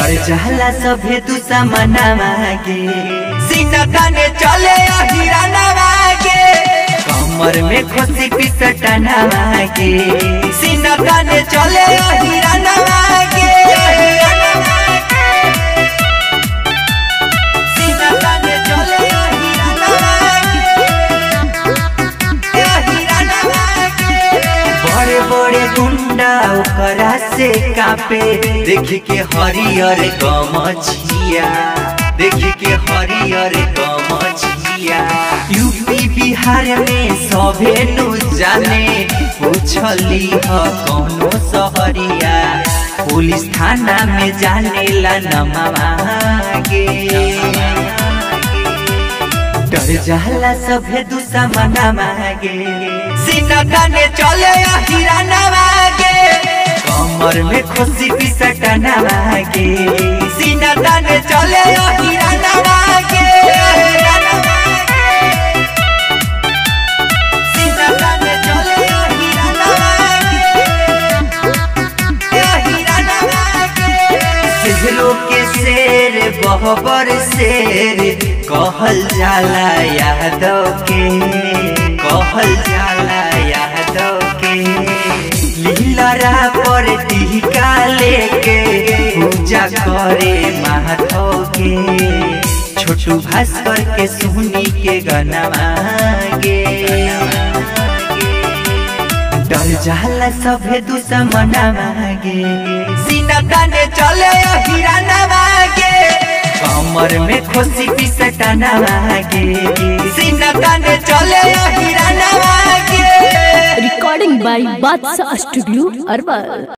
डर जाला सभे दुश्मनवा के सीना ताने चले हिरानवा के कमर में खुशी पिसटनवा के सीना ताने चले हिरानवा के सीना ताने चले हिरानवा के हिरानवा के बड़े बड़े गुंडा ओकरा से कापे देख के हरियर गमछिया देख के हरियर गमछिया यूपी बिहार में सभे नु जाने पूछली ह कौनो सहरिया पुलिस थाना में जाने ला नमवा गे डर जाला सभे दुश्मना मागे सीना ताने चले हिराना मागे कमर में खुशी पिसटना मागे सीना ताने चले हिराना मागे सीना ताने चले हिराना मागे हिराना मागे शेरों के शेर बहबर शेर कहल जाला यादव के कहल जाला यादव के लीलरा पर टीका लेके पूजा करे माधव के छोटू भास्कर के सुनी के गनवा गे डर जाला सभे दुश्मना मागे सीना ताने चले हिराना मागे कमर में खुशी पिसटना मागे सीना ताने चले हिराना मागे recording by Batsa Studio, Arwal.